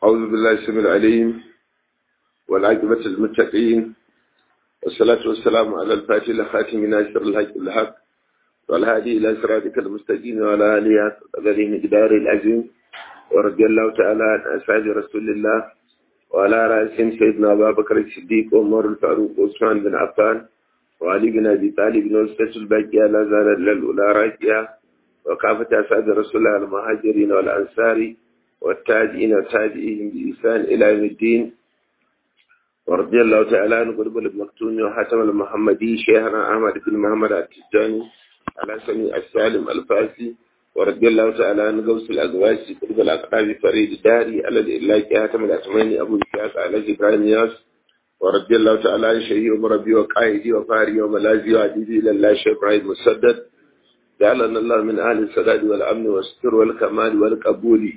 أعوذ بالله السميع العليم والعاقبة للمتقين والصلاة والسلام على الفاتح لخاتم ناصر الحق بالحق والهادي إلى صراطك المستقيم وعلى آله قدره مقدار العظيم ورضي الله تعالى عن أصحاب رسول الله وعلى رأسهم سيدنا أبا بكر الصديق وعمر الفاروق وعثمان بن عفان وعلي بن أبي طالب والسيد الباقية لا زال للأولى راكية وكافة أسعد رسول الله المهاجرين والأنصار والتابعين وتابعيهم بإحسان إلى يوم الدين ورضي الله تعالى عن قرب المكتوم وحاتم المحمدي شيخنا أحمد بن محمد التجاني على سمي السالم الفاسي ورضي الله تعالى عن غوث الأزواج قرب الأقراب فريد داري الذي إلا حاتم الأسماني أبو إسحاق على إبراهيم ياس ورضي الله تعالى عن شيخي ومربي وقائدي وفاري وملاذي وعديدي إلى الله شيخ إبراهيم مسدد جعلنا الله من أهل السداد والأمن والستر والكمال والقبول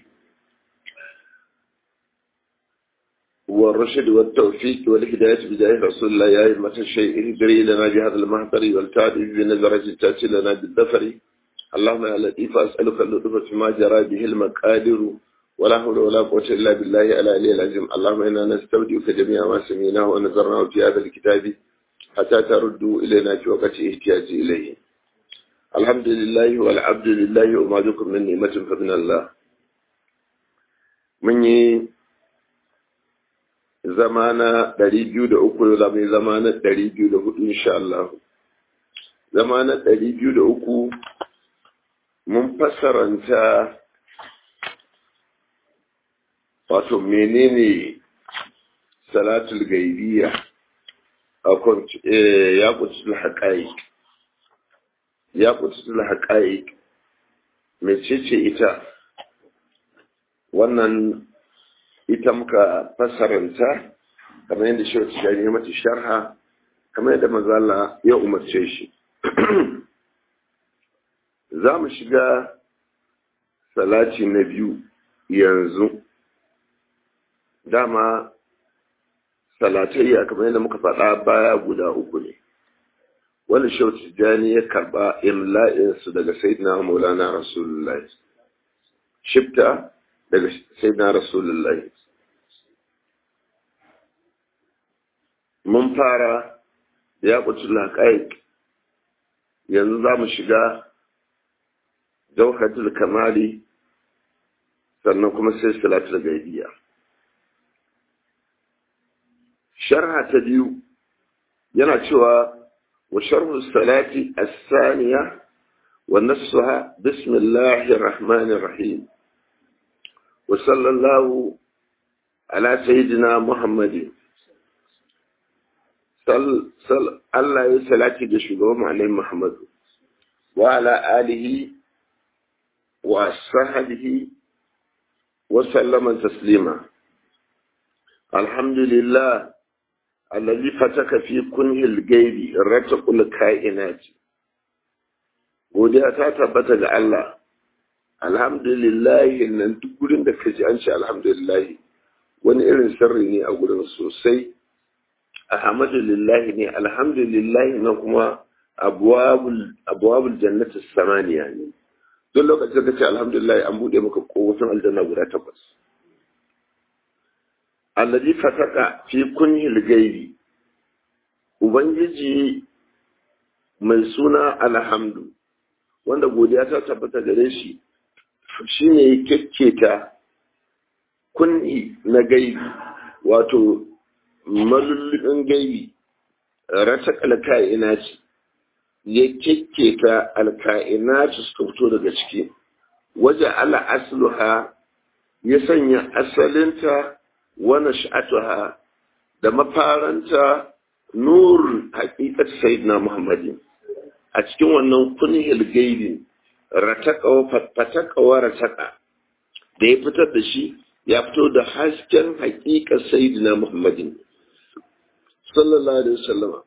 والرشد والتوفيق والهداية بداية رسول الله يا أئمة الشيء اهدري لنا بهذا المحضر والتعد بنظرة تأتي لنا بالظفر اللهم يا لطيف أسألك اللطف فيما جرى به المقادر ولا حول ولا قوة إلا بالله على العلي العظيم اللهم إنا نستودعك جميع ما سمعناه ونظرناه في هذا الكتاب حتى تردوا إلينا في وقت احتياج إليه الحمد لله والعبد لله وما بكم من نعمة فمن الله من zama na ɗari biyu da uku da mai zama na ɗari biyu da hudu insha Allah. Zama na ɗari biyu da uku mun fassaranta wato menene salatul gaibiya a ya kututul haƙa'i. Ya kututul haƙa'i mecece ita wannan ita muka fassaranta kamar yadda shi wata gani mata sharha kamar yadda mazala ya umarce shi za mu shiga salati na biyu yanzu dama salatayya kamar yadda muka faɗa baya guda uku ne wani shau tijjani ya karɓa imla'insu daga sayyidina maulana rasulullahi shifta daga sayyidina rasulullahi mun fara ya kuci laƙaik yanzu za mu shiga jauhatul kamali sannan kuma sai salatul gaibiya sharha ta biyu yana cewa wa sharhu salati as-saniya wa nassuha bismillahir rahmanir rahim wa sallallahu ala sayyidina muhammadin Allah ya salati da shugaban Annabi Muhammad wa ala alihi wa sahbihi wa sallama taslima alhamdulillah alladhi fataka fi kunhi al-ghaibi rataqul kainat godiya ta tabbata ga Allah alhamdulillah nan duk gurin da kaji an ce alhamdulillah wani irin sirri ne a gurin sosai alhamdulillahi ne alhamdulillahi na kuma abuwabul jannati samaniya ne duk lokacin da ce alhamdulillahi an buɗe maka kowacin aljanna guda takwas allazi fataka fi kunhil gaibi ubangiji mai suna alhamdu wanda godiya ta tabbata gare shi shine ya kekketa kunhi na gaibi wato malullubin gaibi rata alka'ina ce ya kekketa alka'ina ce suka fito daga ciki waje ala asluha ya sanya asalinta wani sha'atuha da mafaranta nur haƙiƙat sayyidina muhammadin a cikin wannan kunhil gaibi fatakawa rataka da ya fitar da shi ya fito da hasken haƙiƙar sayyidina muhammadin sallallahu alaihi wasallama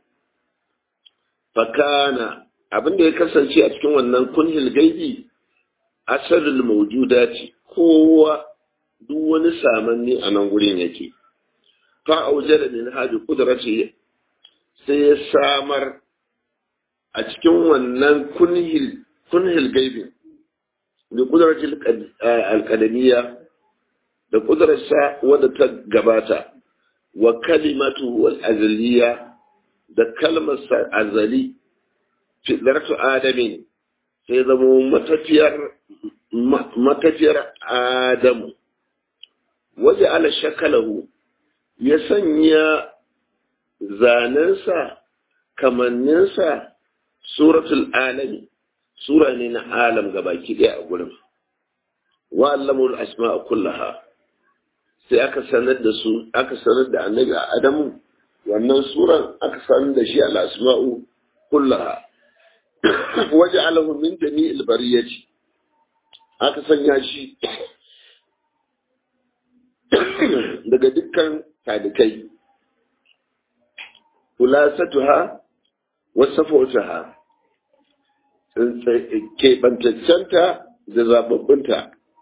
fakana abin da ya kasance a cikin wannan kunhil gaibi asalul mawjudati kowa duk wani samanni a nan gurin yake fa aujada min hadi qudrati sai ya samar a cikin wannan kunhil kunhil gaibi bi qudratil alqadamiyya da ƙudurarsa wadda ta gabata wa kalimatu wal azaliya da kalmarsa azali fitratu adamin sai zama matafiyar matafiyar adamu waje ala shakalahu ya sanya zanensa kamanninsa suratul alami sura ne na alam gabaki ɗaya a gurin wa allamul asma'a kullaha sai aka sanar da su aka sanar da annabi a adamu wannan suran aka sanar da shi al asma'u kullaha waje alahu min jami'il bariyati aka sanya shi daga dukkan talikai kulasatuha wasafatuha keɓantaccenta da zababbinta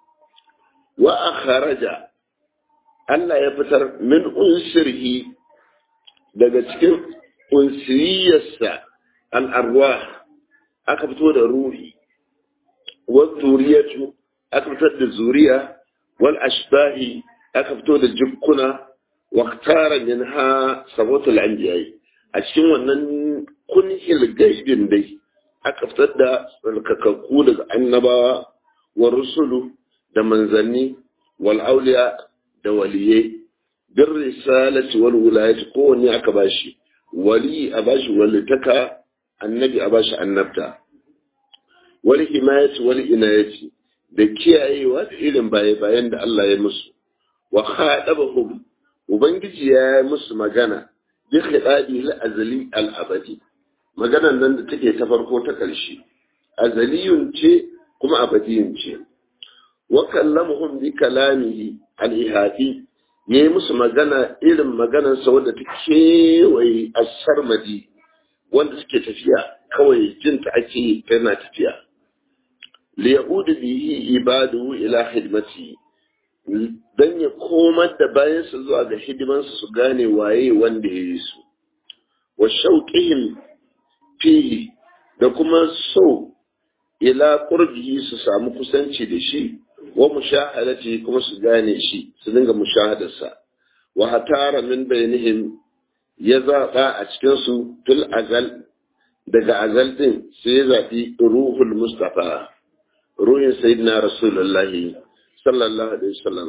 wa a kharaja Allah ya fitar min unsirhi daga cikin unsiriyarsa al'arwa aka fito da ruhi wa zuriyatu aka fitar da zuriya wal ashbahi aka fito da jikkuna wa tara min ha sabatul anbiya'i a cikin wannan kunhil gaibin dai aka fitar da tsarkakakku daga annabawa wa rusulu da manzanni wal auliya da waliyai bin risalati wal wilayati kowanne aka bashi wali a bashi walitaka annabi a bashi annabta wal himayati wal inayati da kiyayewa da irin baye bayan da Allah ya musu wa khadabahum ubangiji ya yi musu magana bi khidabi al azali al abadi maganan nan da take ta farko ta ƙarshe azaliyun ce kuma abadiyun ce wa kallamuhum bi kalamihi al-ihati yayi musu magana irin maganar sa wanda ta kewaye as-sarmadi wanda suke tafiya kawai jin ta ake tana tafiya li ya'ud bihi ibadu ila khidmati dan ya komar da bayan su zuwa ga hidimansu su gane waye wanda ya yi su wa shauqihim fihi da kuma so ila qurbihi su samu kusanci da shi wa mushahadati kuma su gane shi su dinga mushahadarsa wa hatara min bainihim ya zaɓa a cikin su tul azal daga azal din sai ya zaɓi ruhul mustafa ruhin sayyidina rasulullahi sallallahu alaihi wasallam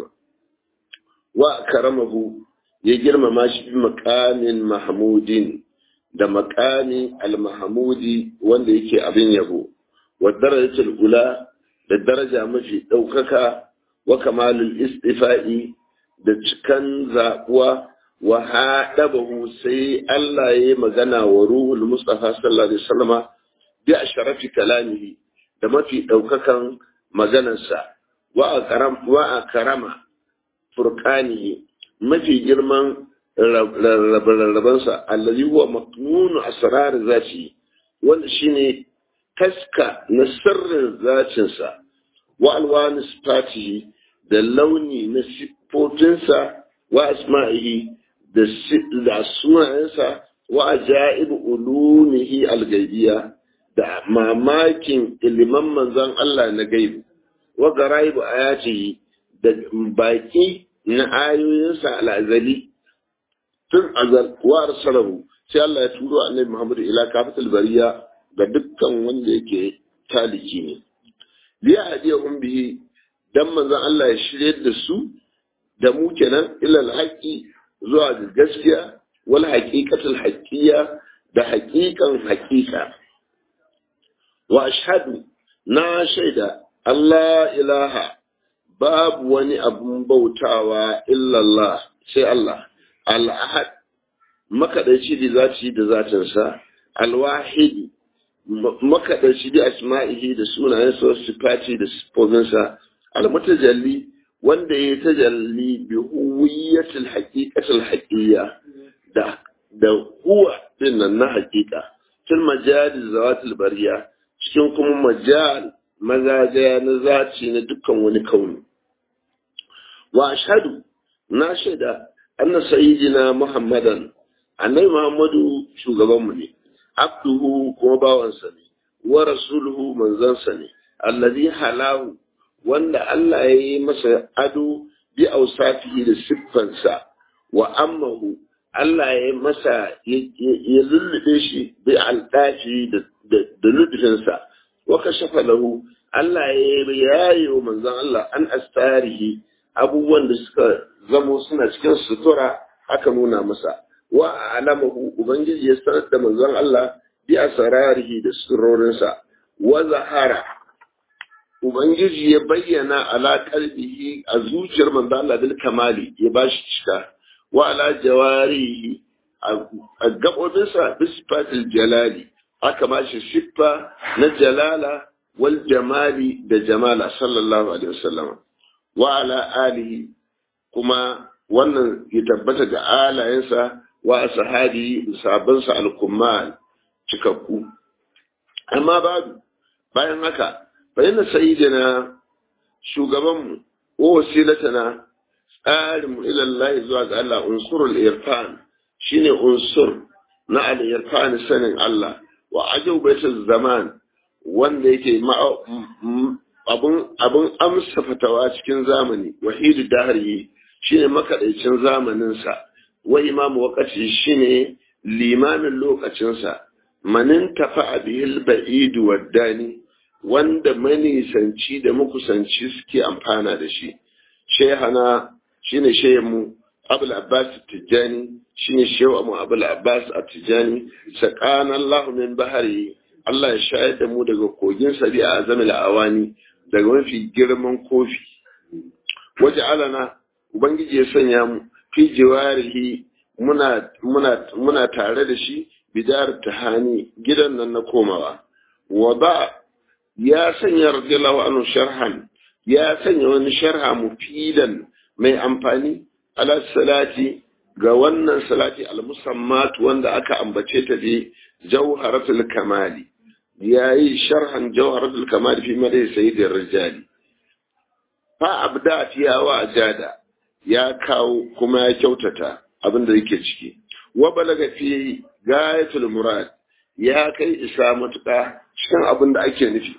wa karamahu ya girmama shi bi maqamin mahmudin da makami al-mahmudi wanda yake abin yabo wa darajatul ula da daraja mafi ɗaukaka wa kamalul istifa'i da cikan zaɓuwa wa haɗabahu sai Allah ya yi magana wa ruhul Mustafa sallallahu alaihi wasallama bi asharafi kalamihi da mafi ɗaukakan maganarsa wa a karama furqanihi mafi girman rarrabansa allazi huwa maknunu asrar zati wanda shine taska na sirrin zacinsa wa alwani sifatihi da launi na siffofinsa wa asma'ihi da sunayensa wa ajaib ulumihi algaibiya da mamakin iliman manzon Allah na gaibu wa garaibu ayatihi da baki na ayoyinsa al'azali tun azal wa arsalahu sai Allah ya turo annabi Muhammad ila kafatul bariya ga dukkan wanda yake taliki ne liya hadiyahum bihi dan manzon Allah ya shirye da su da mu kenan ila alhaqi zuwa ga gaskiya wal haqiqatul haqqiyya da haqiqan haqiqa wa ashhadu na shaida Allah ilaha babu wani abun bautawa illallah sai Allah al'ahad makaɗaici da zati da zatinsa alwahidi makaɗaici da asma'ihi da sunayensa wasu sifati da sifofinsa almutajalli wanda ya tajalli bi huwiyatul haqiqatul haqiyya da da huwa din nan na haqiqa fil majal zawatul bariya cikin kuma majal mazajaya na zaci na dukkan wani kauni wa ashhadu na shaida anna sayyidina muhammadan annabi muhammadu shugabanmu ne abduhu kuma bawansa ne wa rasuluhu manzansa ne allazi halahu wanda Allah ya yi masa ado bi ausafihi da siffansa wa ammahu Allah ya masa ya lullube shi bi aldafi da lubufinsa wa kashafa lahu Allah ya yaye wa manzon Allah an astarihi abubuwan da suka zamo suna cikin sutura aka nuna masa wa alamahu ubangiji ya sanar da manzon Allah bi asrarihi da surorinsa wa zahara ubangiji ya bayyana ala qalbihi a zuciyar manzon Allah bil kamali ya bashi cika wa ala jawarihi a gabobinsa bisfatil jalali aka bashi siffa na jalala wal jamali da jamala sallallahu alaihi wasallam wa ala alihi kuma wannan ya tabbata ga alayensa wa ashabi sabansa al-kummal cikakku amma babu bayan haka bayan sayyidina shugabanmu wa wasilatana tsarin ila Allah zuwa ga Allah unsurul irfan shine unsur na al-irfan sanin Allah wa ajubatu zaman wanda yake abun abun amsa fatawa cikin zamani wahidu dahari shine makaɗaicin zamaninsa wa imamu wakati shine limamin lokacinsa manin tafa bihil ba'idu waddani wanda manisanci da makusanci suke amfana da shi shehana shine shehu abul abbas tijjani shine shehu mu abul abbas tijjani sakana allah min bahari allah ya shayar da mu daga kogin sabi a azamil awani daga mafi girman kofi waje alana Ubangiji ya sanya mu fi jiwarihi muna muna muna tare da shi bidar tahani gidan nan na komawa wa ba ya sanya radiyallahu anhu sharhan ya sanya wani sharha mufidan mai amfani ala salati ga wannan salati al-musammat wanda aka ambace ta da jawharatul kamali yayi sharhan jawharatul kamali fi madai sayyidir rijali fa abda fiya wa ajada ya kawo kuma ya kyautata abin da yake ciki wa balaga fi gayatul murad ya kai isa matuƙa cikin abin da ake nufi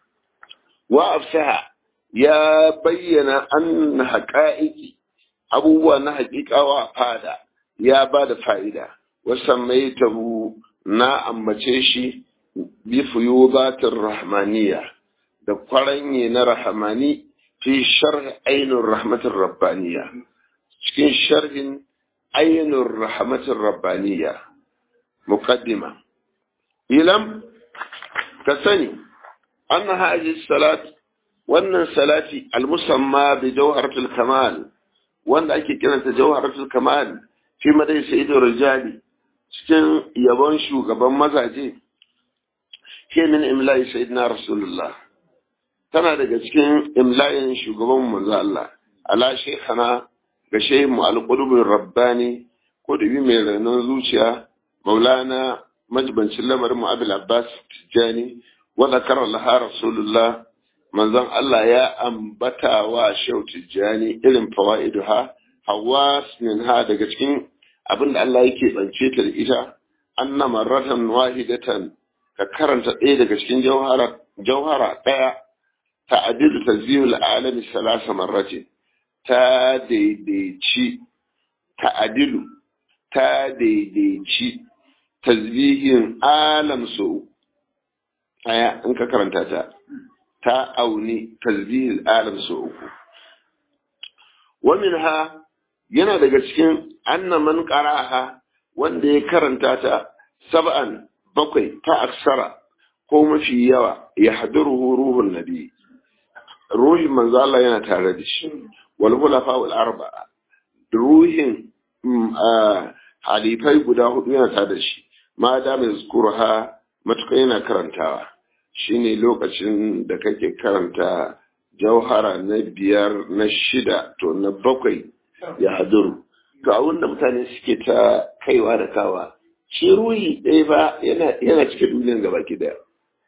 wa afsaha ya bayyana an haƙa'iƙi abubuwa na haƙiƙawa fada ya ba da fa'ida wasan mai tabu na ambace shi bi fuyubatin rahmaniya da kwaranye na rahmani fi sharh ainun rahmatin rabbaniya cikin sharhin ainun rahmatin rabbaniya muqaddima ilam ka sani an haji salat wannan salati almusamma bi jawharatul kamal wanda ake kiranta jawharatul kamal fi madai sayyidur rijali cikin yabon shugaban mazaje ke min imla'i sayyidina rasulullah tana daga cikin imla'in shugaban manzo Allah ala shaykhana ga shehu al-qudubur rabbani kudubi mai ranar zuciya maulana majbancin lamarin mu abul abbas tijani wa zakara laha rasulullah manzon Allah ya ambata wa shehu tijani irin fawaiduha hawas minha daga cikin abinda Allah yake bance ta da ita anna marratan wahidatan ka karanta ɗaya daga cikin jauhara jauhara ɗaya ta'adilu tazbihul alami salasa marrati ta daidaici ta'adilu ta daidaici tasbihin alam so aya in ka karanta ta ta auni tasbihul alam so uku wa minha yana daga cikin anna man qara'aha wanda ya karanta ta sab'an bakwai ta aksara ko mafi yawa ya hadiruhu ruhun nabi ruhin manzo Allah yana tare da shi wal khulafa wal arba'a ruhin halifai guda hudu yana tare da shi ma da mai zkurha matuƙa yana karantawa shine lokacin da kake karanta jauhara na biyar na shida to na bakwai ya haduru to abin da mutane suke ta kaiwa da kawa shi ruhi ɗaya ba yana cike duniyan gaba ki daya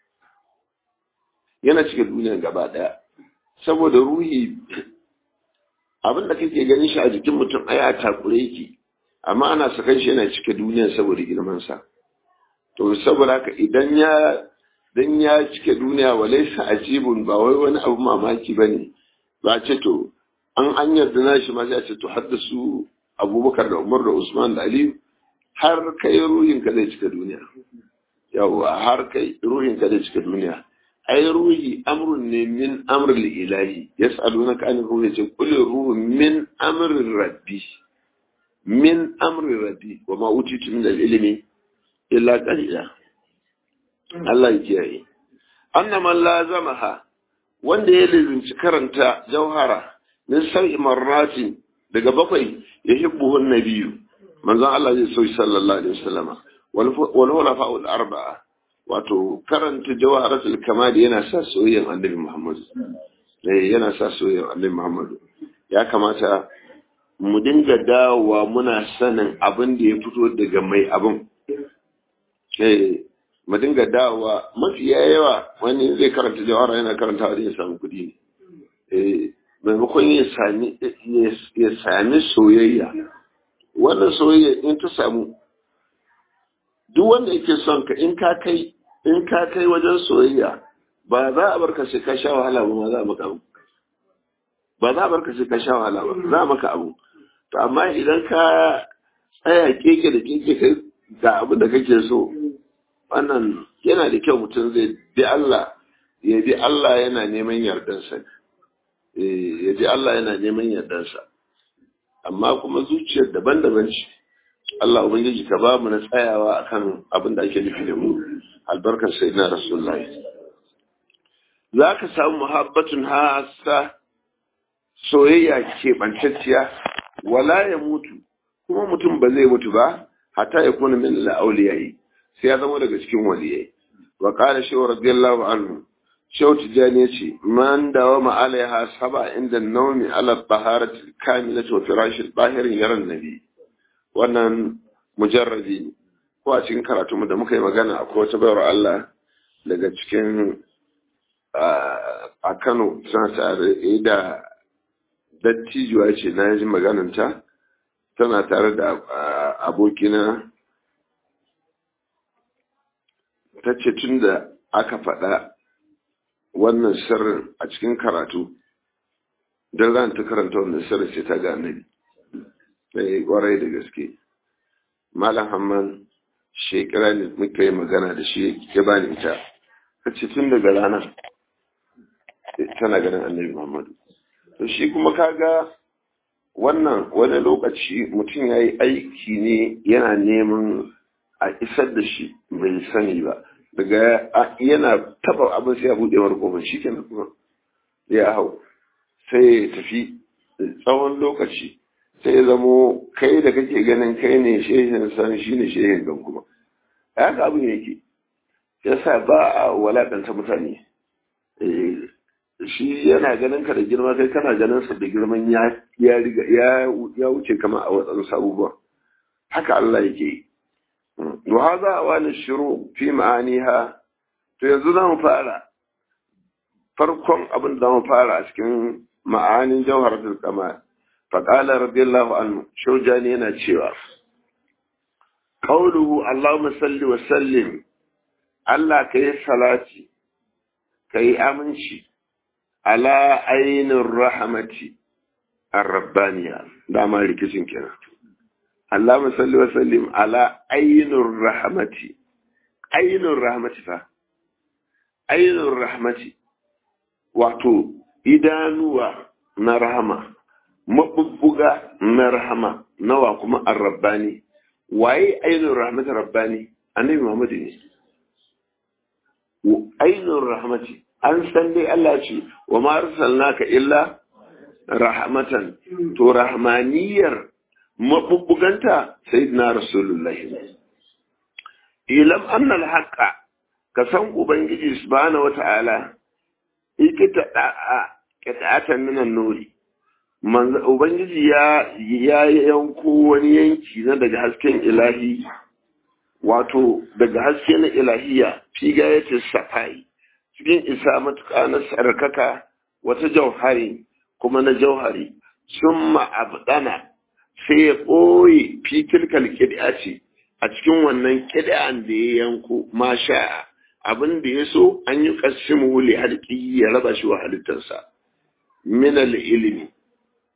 yana cike duniyan gaba daya saboda ruhi abin da kake ganin shi a jikin mutum aya takure yake amma ana sakan shi yana cike duniyan saboda girmansa to saboda haka idan ya dan ya cike duniya walaysa ajibun ba wai wani abu mamaki bane ba ce to an an yarda na shi ma sai a ce to haddasu abubakar da umar da usman da aliyu har kai ruhin ka zai cika duniya yawwa har kai ruhin ka zai cika duniya ai ruhi amrun ne min amrul ilahi yas'alunaka an ruhi ce kullu ruhu min amrir rabbi min amri rabbi wa ma utitu min al-ilmi illa qalila Allah ya kiyaye annama lazamaha wanda ya lizinci karanta jauhara min sab'i marratin daga bakwai yuhibbuhu an-nabiyyu manzon Allah zai so sallallahu alaihi wasallam wal hulafa al-arba'a wato karanta jawharatul kamal yana sa soyayyen annabi Muhammad eh yana sa soyayyen annabi Muhammad ya kamata mu dinga dawowa muna sanin abin da ya fito daga mai abin eh mu dinga dawowa mafi yawa wani zai karanta jawara yana karanta wani ya samu kuɗi ne eh maimakon ya sami ya sami soyayya wannan soyayya in ta samu duk wanda yake son ka in ka kai in ka kai wajen soyayya ba za a barka sai ka sha wahala ba ma za a maka abu ba za a barka sai ka sha wahala ba za a maka abu to amma idan ka tsaya keke da keke kai ga abin da kake so wannan yana da kyau mutum zai bi Allah ya bi Allah yana neman yardansa ya bi Allah yana neman yardansa amma kuma zuciyar daban-daban ce Allah ubangiji ka ba mu na tsayawa akan abin da ake nufi da mu albarkar sayyidina rasulullahi za ka samu muhabbatun hasa soyayya keɓantacciya wala ya mutu kuma mutum ba zai mutu ba hatta ya kuna min la'auliyai sai ya zama daga cikin waliyai wa qala shaw radiyallahu anhu shaw tijani yace man dawa ma alaiha saba inda nawmi ala taharati kamilati wa firashil bahirin yaran nabi wannan mujarradi ko a cikin karatu mu da muka yi magana akwai wata bayar Allah daga cikin a Kano suna tare da dattijuwa ce na ji magananta tana tare da abokina ta ce tun da aka faɗa wannan sirrin a cikin karatu don ran ta karanta wannan sirrin sai ta ga annabi sai kwarai da gaske malam hamman shekara ne muka yi magana da shi ya bani ita ta ce tun daga ranar tana ganin annabi muhammadu to shi kuma kaga wannan wani lokaci mutum ya yi aiki ne yana neman a isar da shi bai sani ba daga yana taba abin sai ya buɗe wani kofar shi kenan kuma ya hau sai ya tafi tsawon lokaci sai ya zamo kai da kake ganin kai ne shehin san shi ne shehin gan kuma haka abin yake yasa ba a walakanta mutane shi yana ganin ka da girma kai kana ganin sa da girman ya ya riga ya ya wuce kama a wadansu abubuwa haka Allah yake wa hadha awal shuru fi ma'aniha to yanzu zamu fara farkon abin da zamu fara a cikin ma'anin jawharatul kamal fa qala radiyallahu anhu shujani yana cewa qawluhu allahumma salli wa sallim Allah kai salati kai aminci ala ainihin rahamati arrabbaniya dama rikicin kenan Allah musalli wa sallim ala ainihin rahamati ainihin rahamati fa ainihin rahamati wato idanuwa na rahama mabubbuga na rahama nawa kuma arrabbani waye ainihin rahamati rabbani annabi Muhammadu ne ainihin rahamati an san dai Allah ce wa ma arsalnaka illa rahmatan to rahmaniyar mabubbuganta sayyidina rasulullah ilam anna al-haqqa ka san ubangiji subhanahu wata'ala ikita da'a qita'atan min an-nuri manzo ubangiji ya ya yanko wani yanki na daga hasken ilahi wato daga haske na ilahiya fi gayatin safai cikin isa matuƙa na sarkaka wata jauhari kuma na jauhari sun ma'abdana sai ya ɓoye fitilkal ƙid'a ce a cikin wannan ƙid'an da ya yanko ma sha'a abin da ya so an yi ƙasimu wuli halƙi ya raba shi wa halittarsa minal ilimi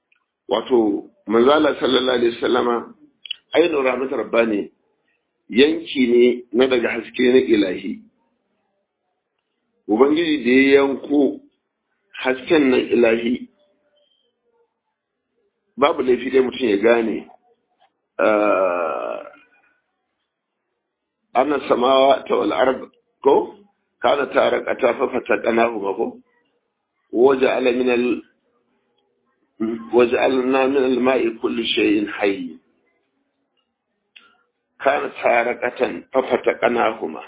wato manzala sallallahu alaihi wasallama ainihin rahmat rabbani yanki ne na daga haske na ilahi ubangiji da ya yanko hasken nan ilahi babu laifi dai mutum ya gane ana samawa ta wal'arab ko kana tare ka ta fafata kanahu ba ko waje alaminal وجعلنا من الماء كل شيء حي كانت حارقة ففتقناهما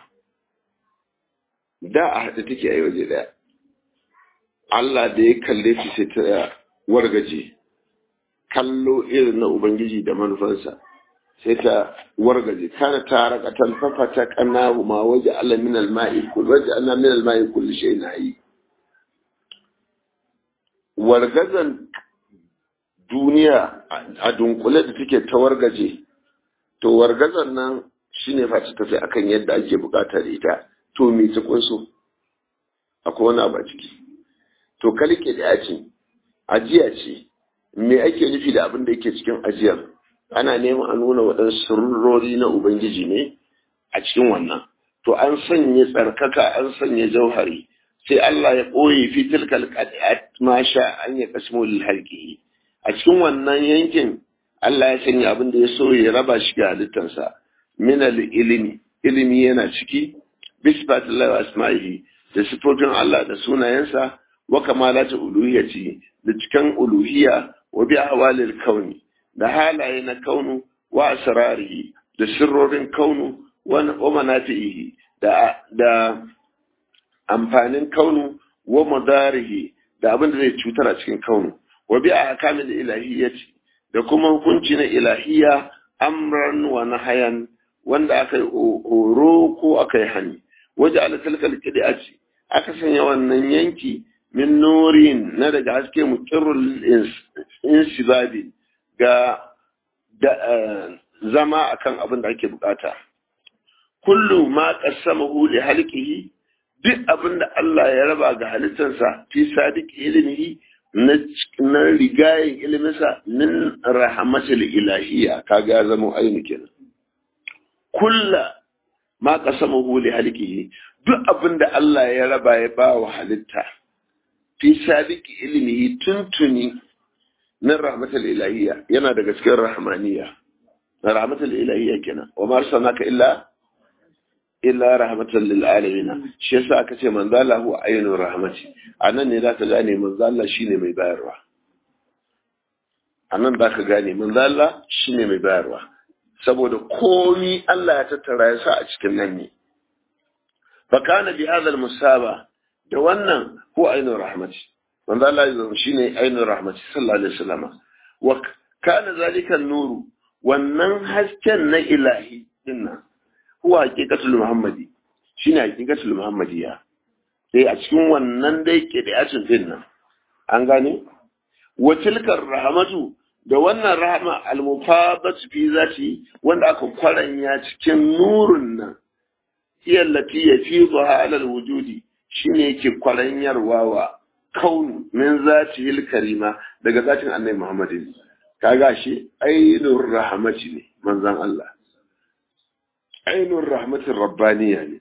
da a haɗe take a yi waje ɗaya Allah da ya kalle shi sai ta wargaje kallo irin na Ubangiji da manufansa sai ta wargaje kana ta rakatan fafata kanahu ma waje Allah min al-ma'i kul waje Allah min al-ma'i kulli shay'in hayy wargazan duniya a dunkule da take ta wargaje to wargazan nan shine fa ta tafi akan yadda ake bukata da ita to me ta kunso akwai wani abu a ciki to kalke da ce ajiya ce me ake nufi da abin da yake cikin ajiyar ana neman a nuna waɗansu sirrori na ubangiji ne a cikin wannan to an sanya tsarkaka an sanya jauhari sai Allah ya ɓoye fi tilkal qadi'at ma sha an ya kasmu lil halqi a cikin wannan yankin Allah ya sanya abin da ya so ya raba shi ga halittarsa min al ilimi ilimi yana ciki bisbatillahi wa asma'ihi da sifofin Allah da sunayensa wa kamalatu uluhiyyati da cikan uluhiyya wa bi ahwalil kauni da halaye na kaunu wa asrarihi da sirrorin kaunu wa manafihi da da amfanin kaunu wa madarihi da abin da zai cutar a cikin kaunu wa bi ahkamil ilahiyyati da kuma hukunci na ilahiyya amran wa nahayan wanda aka yi horo ko aka yi hani waje ala talkal kidati aka sanya wannan yanki min nurin na daga haske muqirrul insibabi ga zama akan abin da ake bukata kullu ma qassamahu li halqihi duk abin da Allah ya raba ga halittarsa fi sadiq ilmihi na rigayen iliminsa min rahmatul ilahiyya kaga ya zama aini kenan kulla ma qasamahu li halqihi duk abin da Allah ya raba ya ba wa halitta fi sadiq ilmihi tuntuni min rahmatul ilahiyya yana daga cikin rahmaniyya na rahmatul ilahiyya kenan wa ma arsalnaka illa illa rahmatan lil alamin shi yasa aka ce manzo Allah huwa ainur rahmati anan ne zaka gane manzo Allah shine mai bayarwa anan zaka gane manzo Allah shine mai bayarwa saboda komi Allah ya tattara ya sa a cikin nan ne fa kana bi hadha al musaba da wannan huwa ainur rahmati manzo Allah ya shine ainur rahmati sallallahu alaihi wasallam wa kana zalika nuru wannan hasken na ilahi dinnan huwa haqiqatul muhammadi shine haqiqatul muhammadiya sai a cikin wannan dai ke da yacin din nan an gane wa tilkar rahmatu da wannan rahma al-mufadat fi zati wanda aka kwaranya cikin nurun nan hiya allati yafiduha ala al-wujudi shine yake kwaranyarwa wa kaunu min zati karima daga zatin annabi muhammadin kaga shi ainur rahmati ne manzon Allah ainun rahmatin rabbaniya ne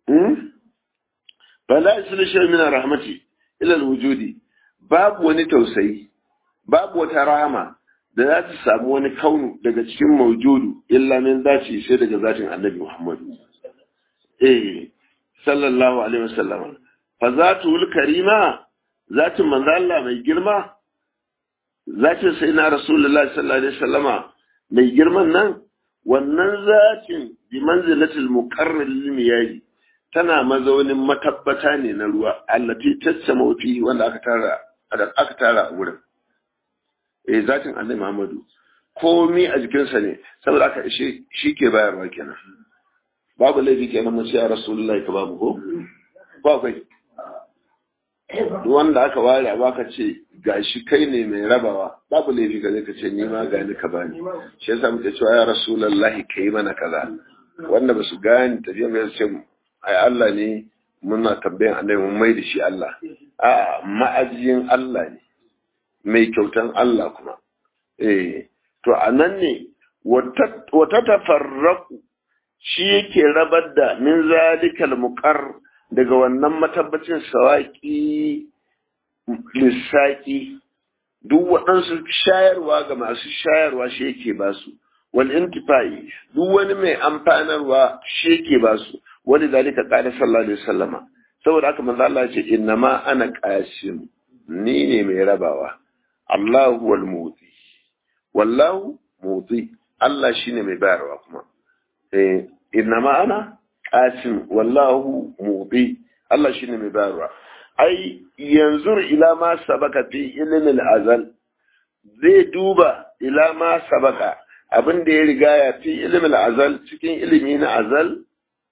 bala isla shi min rahmati ila wujudi babu wani tausayi babu wata rahama da za ta samu wani kaunu daga cikin maujudu illa min zaci sai daga zatin annabi muhammadu eh sallallahu alaihi wasallam fa zatul karima zatin manzo Allah mai girma zatin sayyidina rasulullahi sallallahu alaihi wasallama mai girman nan wannan zatin bi manzilatul muqarrar lil miyahi tana mazaunin matabbata ne na ruwa allati tassama fi wanda aka tara aka tara a wurin eh zatin annabi Muhammadu komi a jikinsa ne saboda aka shi shi ke bayarwa kenan babu laifi kenan mun sai rasulullahi ka babu ko ba kai wanda aka ware ba ka ce gashi kai ne mai rabawa babu laifi ka zai ka ce ni ma gani ka bani shi yasa muke cewa ya rasulullahi kai mana kaza wanda ba su gani tafiya mai ce ai Allah ne muna tambayan annabi mun mai da shi Allah a ma'ajiyin Allah ne mai kyautan Allah kuma eh to anan ne wata tafarraku shi yake rabar da min zalikal muqar daga wannan matabbacin sawaki lissaki duk waɗansu shayarwa ga masu shayarwa shi yake ba su wal intifai duk wani mai amfanarwa shi yake ba su wani zalika qala sallallahu alaihi wasallama saboda haka manzo Allah ya ce innama ana qasim ni ne mai rabawa Allahu wal muti wallahu muti Allah shine mai bayarwa kuma eh innama ana qasim wallahu muti Allah shine mai bayarwa ai yanzu ila ma sabaka fi ilmin azal zai duba ila ma sabaka abin da ya riga ya fi ilmin azal cikin ilimi na azal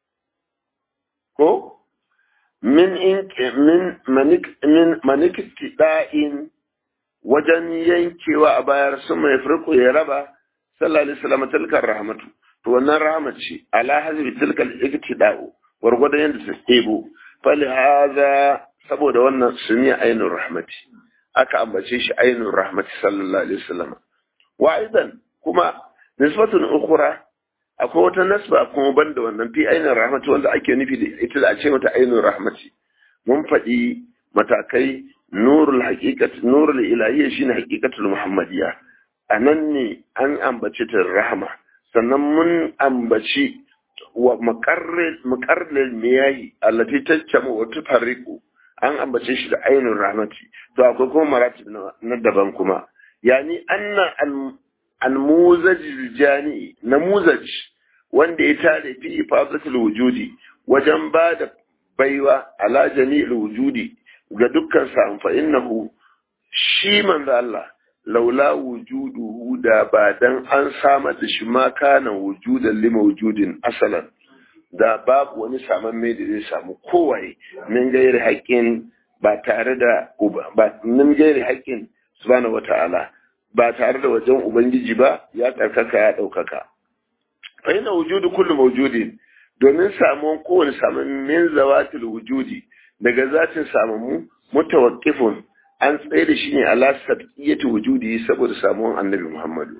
ko min in min manik min manikida'in wajen yankewa a bayar sun mai furko ya raba sallallahu alaihi wasallam tilkar rahmatu to wannan rahmat ce ala hazbi tilkal iktida'u gwargwadon yadda ta ɗebo fali haza saboda wannan suniya ainun rahmati aka ambace shi ainun rahmati sallallahu alaihi wasallam wa aidan kuma nisbatun ukhra akwai wata nasba kuma banda wannan fi ainun rahmati wanda ake nufi da ita da a ce mata ainun rahmati mun faɗi matakai nurul haqiqat nurul ilahiyya shine haqiqatul muhammadiyya anan ne an ambace ta rahma sannan mun ambaci wa makarril miyahi allati taccamu wa tufarriqu an ambace shi da ainun rahmati to akwai kuma maratib na daban kuma yani anna al-muzaj jani namuzaj wanda ya tare fi ifadatul wujudi wajen ba da baiwa ala jami'il wujudi ga dukkan sa fa innahu shi manzo Allah laula wujuduhu da ba dan an samar da shi ma kana wujudan lima wujudin asalan da babu wani saman mai da zai samu kowaye min gairi haƙƙin ba tare da ba min gairi haƙƙin subhanahu wata'ala ba tare da wajen ubangiji ba ya tsarkaka ya ɗaukaka fa ina wujudu kullu mawjudin domin samuwan kowane samun min zawatil wujudi daga zatin samamu mutawaqqifun an tsaye da shi ne ala sabqiyati wujudi saboda samuwan annabi Muhammadu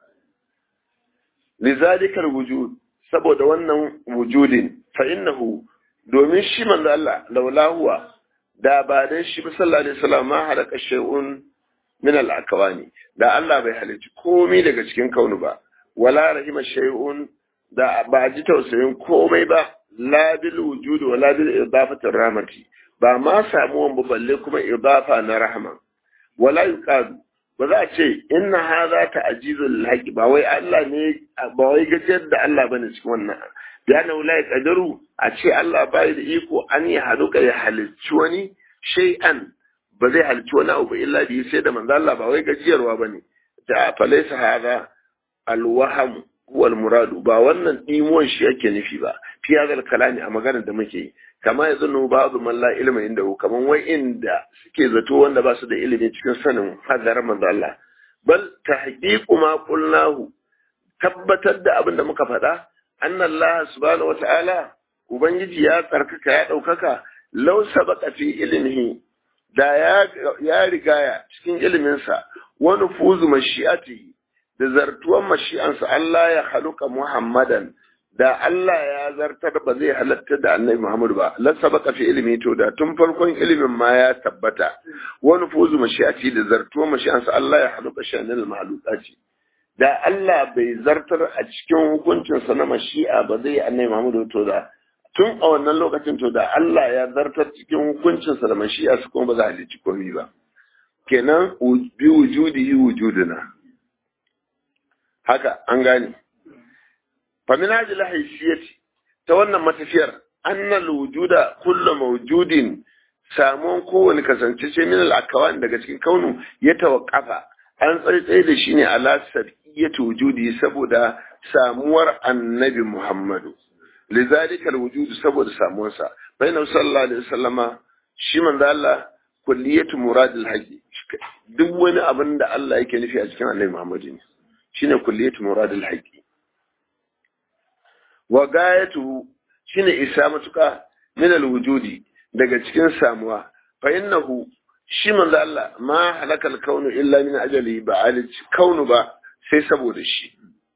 lizalikal wujud saboda wannan wujudin fa innahu domin shi manzo Allah laula huwa da ba dan shi ba sallallahu alaihi wasallam ma halaka shay'un min al akwani da Allah bai halicci komai daga cikin kaunu ba wala rahima shay'un da ba ji tausayin komai ba la bil wujud wala bil idafati rahmati ba ma samuwan ba balle kuma idafa na rahma wala yuqadu ba za a ce inna hadha ta'jizul haqi ba wai Allah ne ba wai gajiyar da Allah bane cikin wannan ya na wala qadaru a ce Allah bai da iko an yi haluka ya halicci wani shay'an ba zai halicci wani abu illa bi sai da manzo Allah ba wai gajiyarwa bane ta falaysa hadha alwaham huwa almuradu ba wannan dimuwan shi yake nufi ba fi hadal kalami a maganar da muke yi kama ya zanu ba'du man la ilma inda kaman wai inda suke zato wanda ba su da ilimi cikin sanin hadar manzo Allah bal tahqiqu ma qulnahu tabbatar da abin da muka faɗa anna Allah subhanahu wata'ala ubangiji ya tsarkaka ya ɗaukaka law sabaqa fi ilmihi da ya ya rigaya cikin iliminsa wa nufuzu mashi'atihi da zartuwan mashi'ansa Allah ya haluka Muhammadan da Allah ya zartar ba zai halatta da annabi Muhammad ba la sabaka fi ilimi to da tun farkon ilimin ma ya tabbata wani fuzu mashi'ati da zartuwan mashi'ansa Allah ya haluka shanin mahalukati da Allah bai zartar a cikin hukuncinsa na mashi'a ba zai annabi Muhammad to da tun a wannan lokacin to da Allah ya zartar cikin hukuncinsa da mashi'a su kuma ba za a halicci komai ba kenan bi wujudi wujuduna haka an gane famin ajil haisiyati ta wannan matafiyar annal wujuda kullu mawjudin samuwan kowane kasance ce min al daga cikin kaunu ya tawaqqafa an tsaitsaye da shi ne ala sabiyati wujudi saboda samuwar annabi Muhammadu lizalika alwujud saboda samuwarsa bayna sallallahu alaihi wasallama shi manzo Allah kulliyatu muradil haqi duk wani abin da Allah yake nufi a cikin annabi Muhammadu ne shine kulliyatu muradil haqi wa gayatu shine isa matuka min alwujudi daga cikin samuwa fa innahu shi manzo Allah ma halakal kaunu illa min ajali ba alici kaunu ba sai saboda shi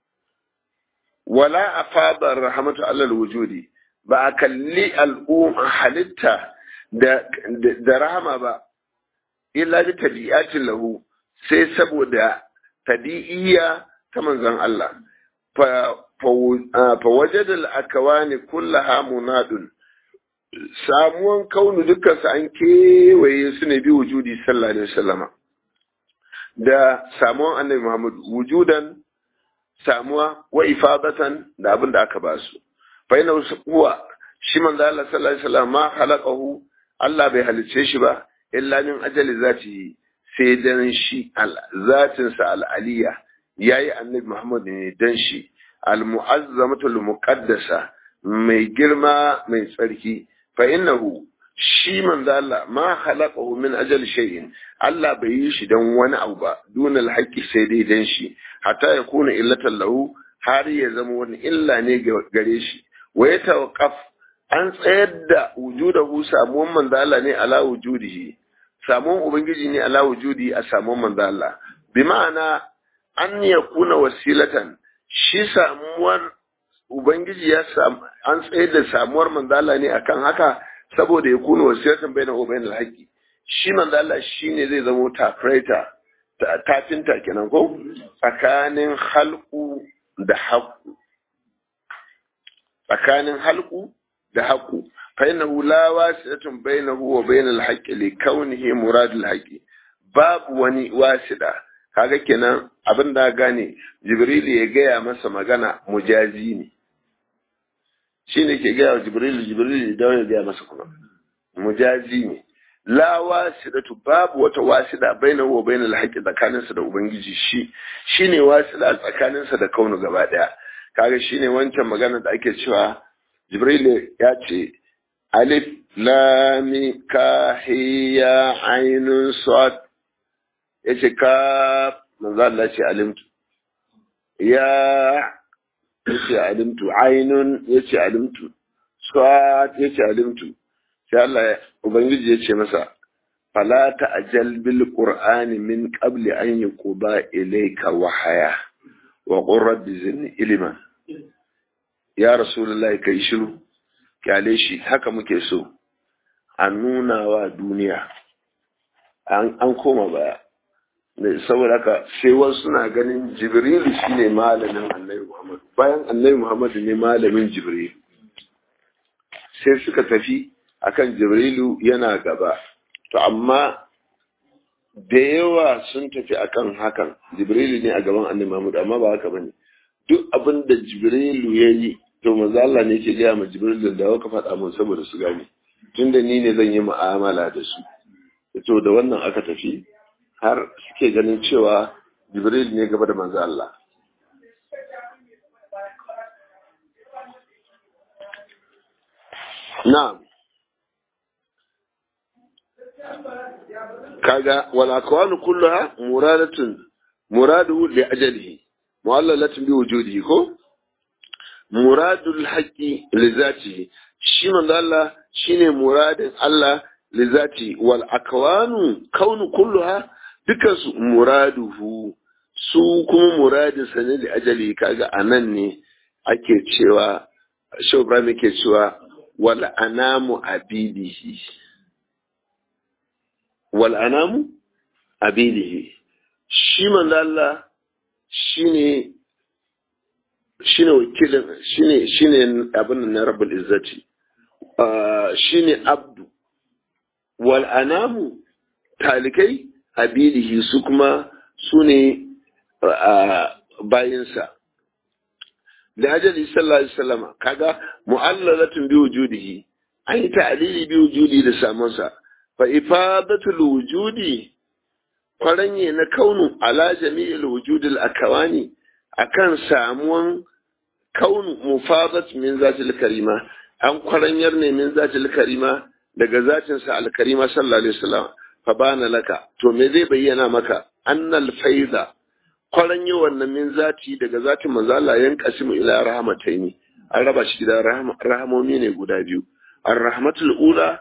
wala afada rahmatu alal wujudi ba a kalli al'umma halitta da da rahama ba illa bi tabi'atin lahu sai saboda tabi'iyya ta manzon Allah fa fa wajada al-akwani kullaha munadun samuwan kaunu dukkan su an kewaye su ne bi wujudi sallallahu alaihi wasallama da samuwan annabi Muhammad wujudan samuwa wa ifadatan da abin da aka ba su fa ina huwa shi manzo Allah sallallahu alaihi wasallam ma khalaqahu Allah bai halice shi ba illa min ajali zatihi sai dan shi zatin sa al-aliyya yayi annabi Muhammad ne dan shi al-mu'azzamatu al-muqaddasa mai girma mai tsarki fa innahu shi manzo Allah ma khalaqahu min ajali shay'in Allah bai yi shi dan wani abu ba dunal haqqi sai dai dan shi hatta ya kuna illatan lahu har ya zama wani illa ne gare shi wa ya tawaqqaf an tsayar da wujudahu samuwan manzo Allah ne ala wujudihi samuwan ubangiji ne ala wujudi a samuwan manzo Allah bi ma'ana an yakuna wasilatan shi samuwar ubangiji ya samu an tsayar da samuwar manzo Allah ne akan haka saboda ya kuna wasilatan baina wa bainal haqqi shi manzo Allah shine zai zama tafraita tafinta kenan ko tsakanin halku da haku tsakanin halku da haku fa innahu la wasilatun bainahu wa bainal haqqi li kaunihi muradul haqqi babu wani wasida kaga kenan abin da gane jibril ya gaya masa magana mujazi ne shine ke gaya wa jibril jibril da ya gaya masa kuma mujazi ne la wasidatu babu wata wasida bainahu wa bainal haqqi tsakaninsa da ubangiji shi shine wasida tsakaninsa da kaunu gaba daya kaga shine wancan magana da ake cewa jibril ya ce alif lam ka hiya ainun sad yace ka manzo Allah ce alimtu ya yace alimtu ainun yace alimtu sad yace alimtu sai Allah Ubangiji ya ce masa, Fala ta'ajal bil Qur'ani min qabli an yuqba ilayka wahaya wa qur rabbi zidni ilma. Ya Rasulullahi kai shiru, kyale shi haka muke so. A nuna wa duniya an koma baya. saboda haka sai wasu suna ganin Jibrilu shine malamin Annabi Muhammad. Bayan Annabi Muhammad ne malamin Jibril. Sai suka tafi akan jibrilu yana gaba to amma da yawa sun tafi akan hakan jibrilu ne a gaban annabi Muhammad amma ba haka bane duk abin da jibrilu ya yi to manzo Allah ne yake gaya ma jibrilu da ka faɗa mun saboda su gane tunda ni ne zan yi mu'amala da su to da wannan aka tafi har suke ganin cewa jibril ne gaba da manzo Allah na'am kaga wal akwanu kulluha muradatun muradu li ajalihi mu'allalatun bi wujudihi ko muradul haqqi li zatihi shi manzo Allah shine muradin Allah li zati wal akwanu kaunu kulluha dukan su muraduhu su kuma muradin sa ne li ajali kaga anan ne ake cewa Shehu Ibrahim yake cewa wal anamu abidihi wal anamu abidihi shi manzo Allah shine shine wakilin shine shine abin na rabbul izzati shine abdu wal anamu talikai abidihi su kuma su ne bayinsa da ajali sallallahu alaihi wasallama kaga mu'allalatun bi wujudihi an yi ta'lili bi wujudi da samunsa fa ifadatul wujudi kwaranye na kaunu ala jami'il wujudil akawani akan samuwan kaunu mufadat min zatil karima an kwaranyar ne min zatil karima daga zatin sa alkarima sallallahu alaihi wasallam fa bana laka to me zai bayyana maka annal faida kwaranye wannan min zati daga zatin manzo Allah yan kasimu ila rahmataini an raba shi gidan rahamomi ne guda biyu ar-rahmatul ula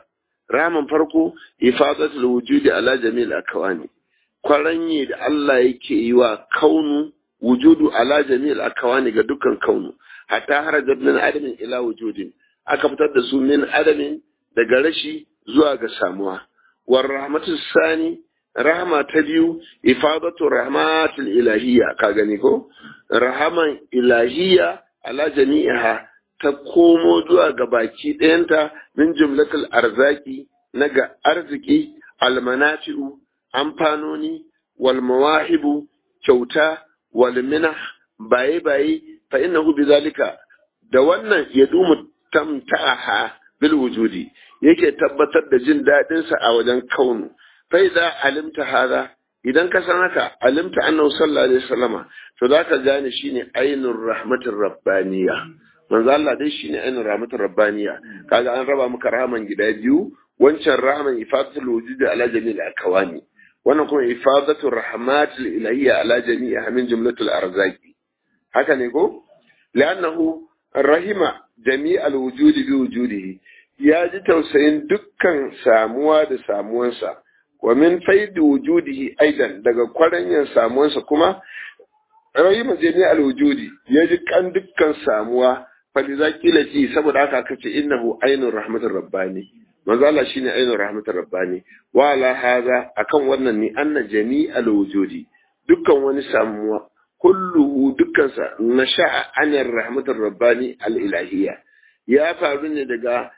rahaman farko ifadatul wujudi ala jami'il akawani kwaranye da Allah yake yi wa kaunu wujudu ala jami'il akawani ga dukkan kaunu hatta harajar min adamin ila wujudin aka fitar da su min adamin daga rashi zuwa ga samuwa war rahmatu sani rahama ta biyu ifadatu rahmatul ilahiyya ka gani ko rahaman ilahiyya ala jami'iha ta komo zuwa ga baki ɗayanta min jumlatul arzaki na ga arziki almanafi'u amfanoni wal mawahibu kyauta wal minah baye baye fa innahu bizalika da wannan ya dumu tamtaha bil wujudi yake tabbatar da jin daɗin sa a wajen kaunu fa idza alimta hada idan ka san haka alimta annahu sallallahu alaihi wasallama to zaka gane shine ainur rahmatir rabbaniya manzo Allah dai shine ainur rahmatir rabbaniya kaga an raba maka rahman gida biyu wancan rahman ifadatul wujudi ala jami'il akawani wannan kuma ifadatul rahmatil ilahiyya ala jami'iha min jumlatul arzaqi haka ne ko li'annahu rahima jami'al wujudi bi wujudihi ya ji tausayin dukkan samuwa da samuwansa wa min faidi wujudihi aidan daga kwaranyan samuwansa kuma rahima jami'al wujudi ya ji kan dukkan samuwa faliza kila ci saboda haka aka ce innahu ainur rahmatir rabbani manzo Allah shine ainur rahmatir rabbani wa ala hadha akan wannan ni anna jami'al wujudi dukkan wani samuwa kulluhu dukkansa na sha'a anar rahmatar rabbani al'ilahiyya ya faru ne daga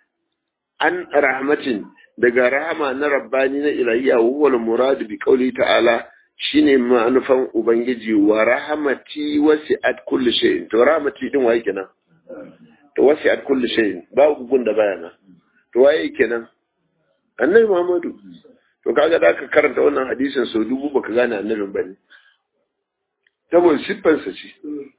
an rahmatin daga rahama na rabbani na ilahiyya huwal muradu bi qauli ta'ala shine manufan ubangiji wa rahmati wasi'at kulli shay'in to rahmati din waye kenan to wasi'at kulli shay'in babu gun da bayana to waye kenan annabi muhammadu to kaga da ka karanta wannan hadisin sau dubu baka gane annabin bane saboda siffansa ce.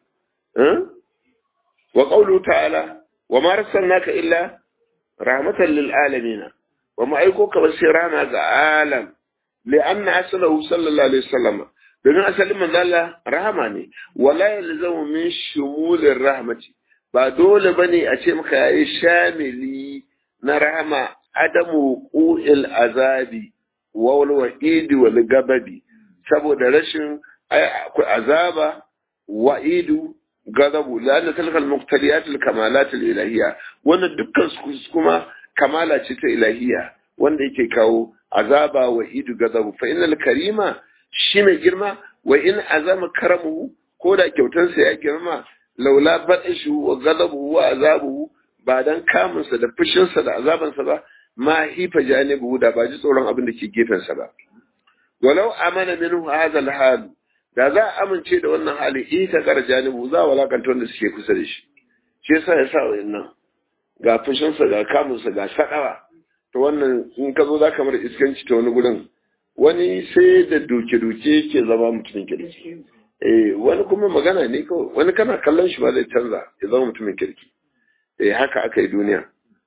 Wa ƙaulu ta'ala, wa ma naka illa rahmatan lil alamina, wa ma aiko ka ba sai rana ga alam, li anna asalahu sallallahu alaihi wasallam domin asalin manzala rahama ne, wala yalzamu min shumulir rahmati, ba dole bane a ce maka yayi shamili na rahama adamu qu'il azabi wal wa'idi wal gababi saboda rashin akwai azaba wa'idu gadabu la'anna tilka al-muqtaliyat al-kamalat al-ilahiyya wannan dukkan su kuma kamala ce ta ilahiyya wanda yake kawo azaba wa'idu gadabu fa innal karima shi mai girma wa in azama karamuhu ko da kyautansa ya girma laula baɗishu wa gadabu wa azabuhu ba dan kamunsa da fushinsa da azabansa ba ma hifa janibu da ba ji tsoron abin da ke gefensa ba walau amana minhu hadha al-hal da za a amince da wannan hali ita kar janibu za a walakanta wanda suke kusa da shi shi yasa ya sa wayannan ga fushinsa ga kamunsa ga sadawa to wannan in ka zo za ka mara iskanci ta wani gurin wani sai da doke-doke yake zama mutumin kirki eh wani kuma magana ne kawai wani kana kallon shi ba zai canza ya zama mutumin kirki eh haka aka yi duniya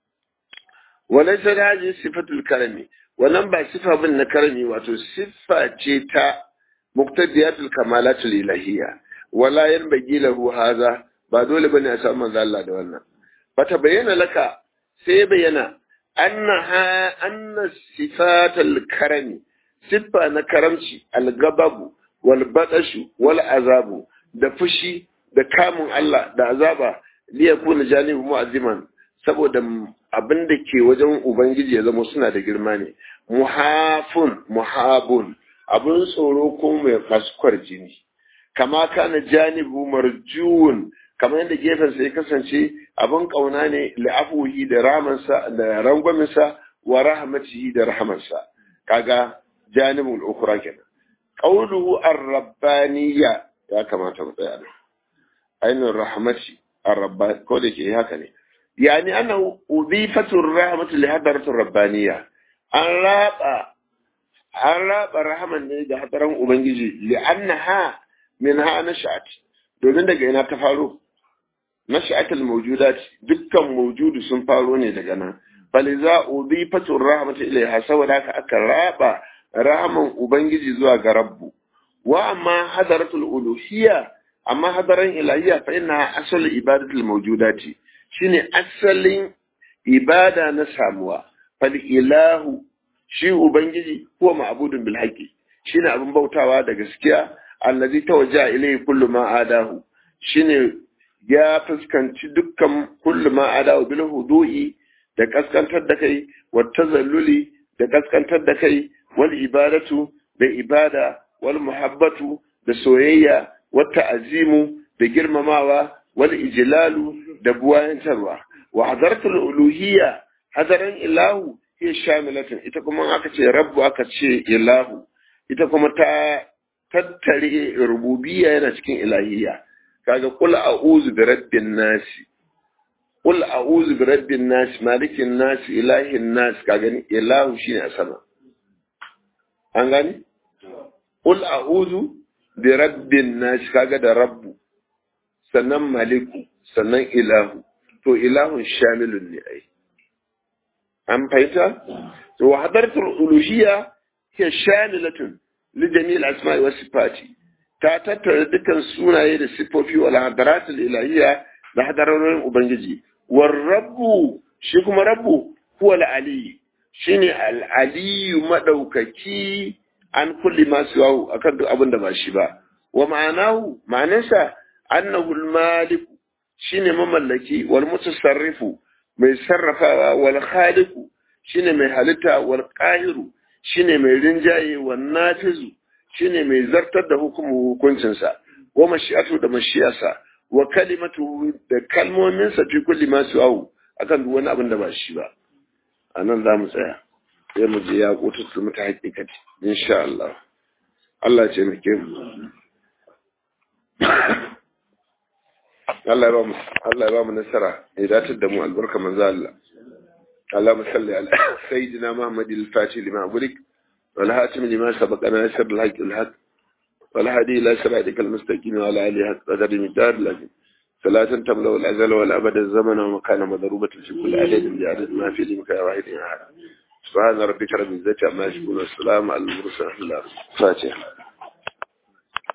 wannan sai da haji sifatul karami wannan ba sifa bin na karami wato siffa ce ta muqtadiyatul kamalatul ilahiyya wala yanbaghi lahu hadha ba dole bane a samu manzo Allah da wannan bata bayyana laka sai bayyana annaha anna sifatul karami siffa na karamci algababu wal badashu wal azabu da fushi da kamun Allah da azaba li yakuna janibu mu'azziman saboda abin da ke wajen ubangiji ya zama suna da girma ne muhafun muhabun abin tsoro ko mai faskwar jini kama kana janibu marjuun kamar yadda gefen sai kasance abin kauna ne li'afuhi da ramansa da rangwaminsa wa rahmatihi da rahamansa kaga janibul ukra kenan qawluhu ar-rabbaniyya ya kamata mu tsaya da ainul rahmati ar-rabban ko da ke haka ne yani annahu udifatu ar-rahmatu li hadaratu ar-rabbaniyya an raba an raba rahman ne da hadaran ubangiji li annaha minha nashat domin daga ina ta faro nashatul mawjudat dukkan mawjudu sun faro ne daga nan faliza udifatu ar-rahmatu ilayha saboda haka aka raba rahaman Ubangiji zuwa ga Rabbu, wa amma hadaratul uluhiyya, amma hadaran ilahiyya fa ina asalin ibadatul mawjudati shine asalin ibada na samuwa, fal ilahu shi ubangiji huwa ma'budun bil haqqi shine abin bautawa da gaskiya allazi tawajja ilayhi kullu ma adahu shine ya fuskanci dukkan kullu ma adahu bil hudu'i da kaskantar da kai wa tazalluli da kaskantar da kai wal ibadatu da ibada wal muhabbatu da soyayya wa ta'azimu da girmamawa wal ijlalu da buwayantarwa wa hadaratul uluhiyya hadaran ilahu hiya shamilatun ita kuma aka ce rabbu aka ce ilahu ita kuma ta tattare rububiyya yana cikin ilahiyya kaga qul a'udhu bi rabbin nas qul a'udhu bi rabbin nas malikin nas ilahin nas kaga ni ilahu shine a sama an gani qul a'udhu bi rabbin nas kaga da rabbu sannan maliku sannan ilahu to ilahun shamilun ne ai an fahimta to hadaratul uluhiyya hiya shamilatun li jami'il asma'i was sifati ta tattara dukkan sunaye da sifofi wal hadaratul ilahiyya da hadarorin ubangiji war rabbu shi kuma rabbu huwa al ali shine al aliyu madaukaki an kulli ma siwahu akan duk abin da ba shi ba wa ma'anahu ma'anarsa annahu al malik shine mamallaki wal mutasarrifu mai sarrafawa wal khaliqu shine mai halitta wal qahiru shine mai rinjaye wal nafizu shine mai zartar da hukumu hukuncinsa wa mashi'atu da mashiyarsa wa kalimatu da kalmominsa fi kulli ma su'au akan duk wani abin da ba shi ba anan za mu tsaya sai mu je ya kutu mu ta hakikati insha Allah Allah ce muke mu Allah ya ba mu Allah ya ba mu nasara ya datar da mu albarka manzo Allah اللهم صل على سيدنا محمد الفاتح لما أغلق والهاتم لما سبق ناصر الحق الحق والهادي إلى صراطك المستقيم وعلى آله حق قدر مدار لكن صلاة تملأ الأزل والأبد الزمن ومكان مضروبة في كل عدد بعدد ما في لمكان واحد أحد سبحان ربك رب العزة عما يصفون والسلام على المرسلين الفاتحة